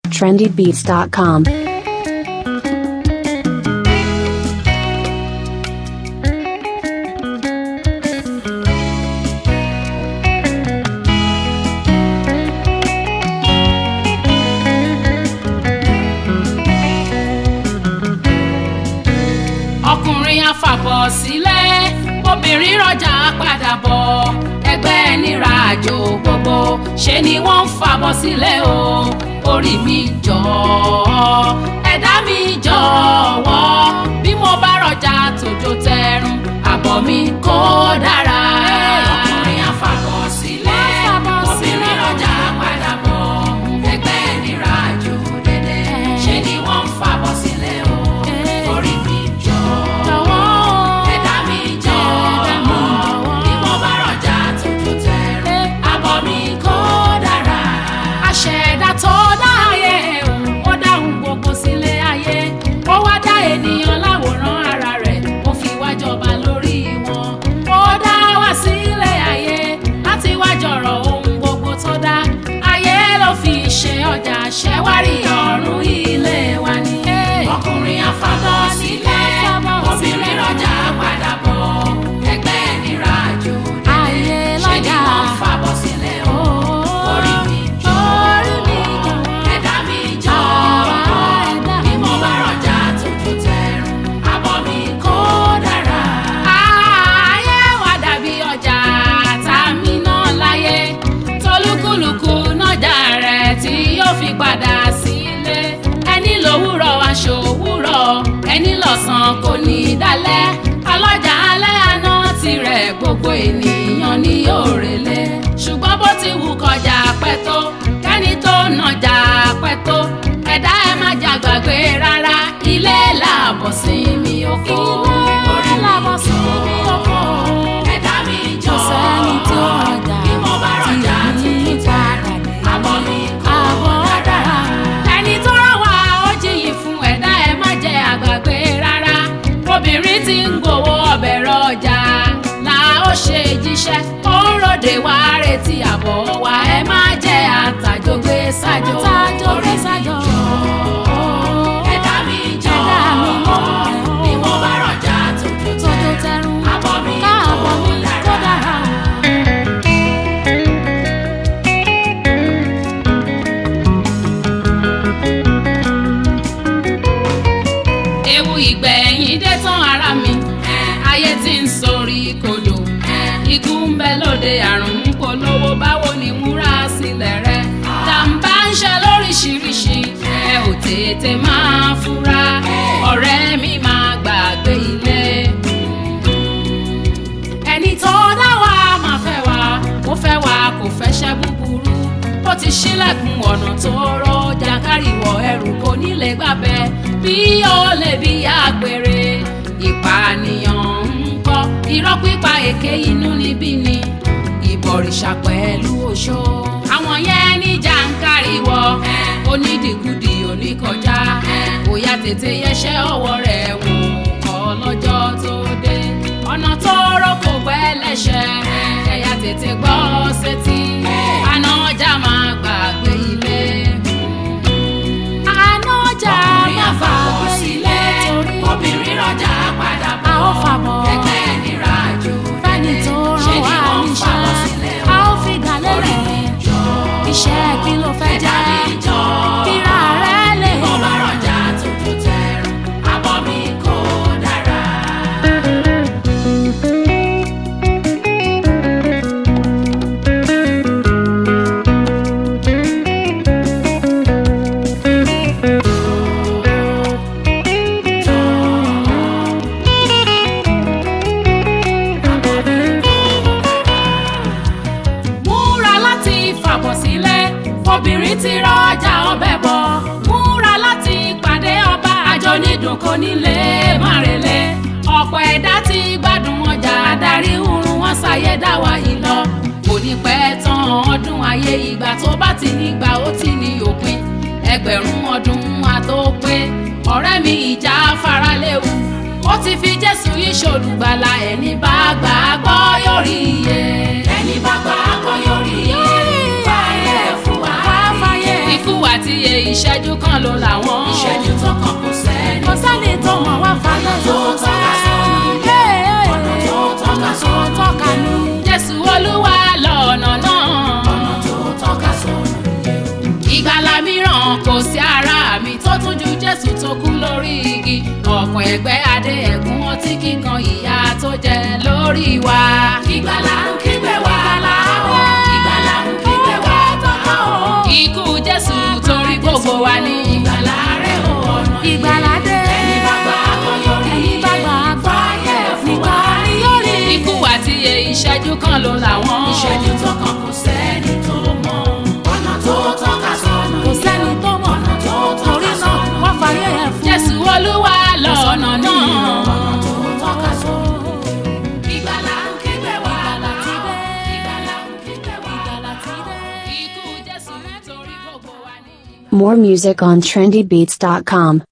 trendybeats.com. ọkùnrin afàbọ̀ sílẹ̀ obìnrin rọjà padà bọ̀ ẹgbẹ́ nira àjò gbogbo ṣe ni wọ́n ń fàbọ̀ sílẹ̀ o orí mi jọ ẹ̀dá mi jọ̀wọ́ bí mo bá rọjà tòjò tẹrun àbọ̀ mi kó dára. ọkùnrin afàbọ̀ sílẹ̀ obìnrin rọjà padà bọ̀ ẹgbẹ́ nira àjò dédé ṣe ni wọ́n ń fàbọ̀ sílẹ̀ o orí mi jọ ẹ̀dá mi jọ bí mo bá rọjà tuntun tẹ̀rù àbọ̀ mi kó dára. àṣẹ̀dá tó dá ayé ó dáhùn gbogbo sílé ayé ó wá dá ènìyàn láwòrán ara rẹ̀ ó fi wá jọba lórí wọn ó dá wá sílé ayé láti wá jọ̀rọ̀ ohun gbogbo tó dá ayé ló fi ṣe ọjà ṣẹ́wárí ọ̀run ilé wa ni. ọkùnrin afábọ̀ sílẹ̀ obìnrin rọjà padà bọ̀ ẹgbẹ́ nira àjò Ayé ṣe ni lọ́jà. wọ́n fàbọ̀ sílẹ̀ o orí mi jọ ẹ̀dá mi jọ bí mo bá rọjà tuntun tẹ̀rù àbọ̀ mi kó dára. ayé wa dàbí ọjà tá a mi náà láyé tolúkúlùkù nájà rẹ̀ tí yóò fi padà sílé ẹni lówùrọ̀ aṣọ òwúrọ̀ ẹni lọ́sàn kò ní í dálẹ̀ ọlọ́jà alẹ́ àná tirẹ̀ gbogbo ènìyàn ní òrèlé ṣùgbọ́n bó ti wù kọjá pẹ́ tó kẹ́ni tó nàjà pẹ́ tó ẹ̀dá ẹ̀ má jà gbàgbé rárá ilé làbọ̀ sí mi oko orí mi jọ ẹ̀dá mi jọ sẹ́ni tí ó rọjà bí mo bá rọjà tí tuntun padà tẹ̀ dé. àbọ̀ mi kò dára ẹni tó rán wa ó jiyì fún ẹ̀dá ẹ̀ má jẹ́ àgbàgbé rárá obìnrin tí ń gbowó ọbẹ̀ rọjà là ó ṣe jíṣẹ́ ó ń ròde wá retí àbọ̀ wa ẹ má jẹ́ àtàjọgbé sájò Àtàjọgbé orí mi sájò. jọ ẹ̀dá mi jọ Ẹ̀dá mi jọ. bí mo bá rọjà tuntun Tójó tẹ̀ tẹrun àbọ̀ mi káàbọ̀ mi kò kó dára. dára o. ewu ìgbẹ̀yìn dé tán ara mi ayé tí ń sorí kodò ikú ń bẹ lóde àrùn ń polówó báwo ni múra sílẹ̀ rẹ jàǹbá ń ṣe lóríṣiríṣi ẹ ò tètè máa fura ọ̀rẹ́ mi máa gbàgbé ilé ẹni tó dá wa máa fẹ́ wa ó fẹ́ wa kò fẹ́ ṣẹ́ búburú ó ti ṣílẹ̀kùn ọ̀nà tó rọ jàǹkárìwọ̀ ẹrù kò nílé gbàbẹ́ bí ó lè bí àgbèrè ìpànìyàn ń kọ́ irọ́ pípa èké inú níbí ni ìbọ̀rìṣà pẹ̀lú oṣó àwọn yẹn ní jàǹkárìwọ̀ onídìkudì oníkọjá bóyá tètè yẹsẹ́ ọwọ́ rẹ̀ wò kọ́ lọ́jọ́ tó dé ọ̀nà tó rọ́ kò pẹ́ lẹ́sẹ̀ ẹ̀yà tètè gbọ́ sétí àná ọjà máa gbàgbé ilé. àná ọjà ọkùnrin má àfàbọ̀ fàgbé sílẹ̀ torí obìnrin rọjà padà a ó fàbọ̀ ẹgbẹ́ nira àjò fẹ́ni tó ṣe rán ni wá wọ́n ń fàbọ̀ níṣẹ́ sílẹ̀ a ó fi gàlẹ́ orí mi rẹ̀ jọ iṣẹ́ kí ló fẹ́ ẹ̀dá jẹ́ mi jọ kíra rẹ̀ lè mo bá rọjà tuntun tẹ̀rù àbọ̀ mi kò dára. múra láti fàbọ̀ sílẹ̀ obìnrin ti rọjà ọbẹ̀ bọ̀ múra láti pàdé ọba àjọ nídùn kò nílé márele ọ̀pọ̀ ẹ̀dá ti gbádùn ọjà adarí hurun wọn ṣàyé dáwà yìí lọ kò ní pẹ́ tán ọdún ayé ìgbà tó bá ti nígbà ó ti ní òpin ẹgbẹ̀rún ọdún àtòpé ọ̀rẹ́ mi ìjà faraléwu ó ti fi jésù yìí ṣolùgbàlà ẹni bá gbà á gbọ́ yóò rí iye. ẹni bá gbà á gbọ́ yóò rí iye. fàyè fún wa. ikú àti àti ìṣẹ́jú kan ló làwọn. ìṣẹ́jú tó kàn kò sẹ́ni kò sẹ́ni tó mọ̀ wá falẹ̀ tó tọ́ka sọ́nà ọ̀nà tó tọ́ka sọ́nà tọ́ka ní. jésù olúwa lọ́nà náà. ọ̀nà tó tọ́ka sọ́nà ìgbàlà mìíràn kò sí ara mi tó tún ju jésù tó kú lórí igi ọ̀pọ̀ ẹgbẹ́ adé ẹ̀gún ọtí kíkan ìyà tó jẹ lórí wa. ìgbàlà ń kígbe wá ìgbàlà ń kígbe wá tọ́ka o ikú jésù torí gbogbo wa ní. ìgbàlà rẹ̀ ò ọ̀nà ìgbàlà dé. ẹni bá gbà á kó yọrí ẹni bá gbà á gbà fàyè fún wa nìkan ni yóò rí. ikú àti ìṣẹ́jú kan ló làwọn. ìṣẹ́jú tó kàn kò sẹ́ni tó mọ̀ ọ̀nà tó tọ́ka sọ́nà kò sẹ́ni tó mọ̀ ọ̀nà tó torí tọ́ka náà sọ́nà wọ́n fàyè ẹ̀ fún. jésù olúwa lọ́nà náà. ọ̀nà tó tọ́ka sọ́nà ìgbàlà ń kígbe wá Ìgbàlà ti dé. ìgbàlà ń kígbe wá. ìgbàlà ti dé. ikú jésù torí gbogbo wa ní. More music on trendybeats.com.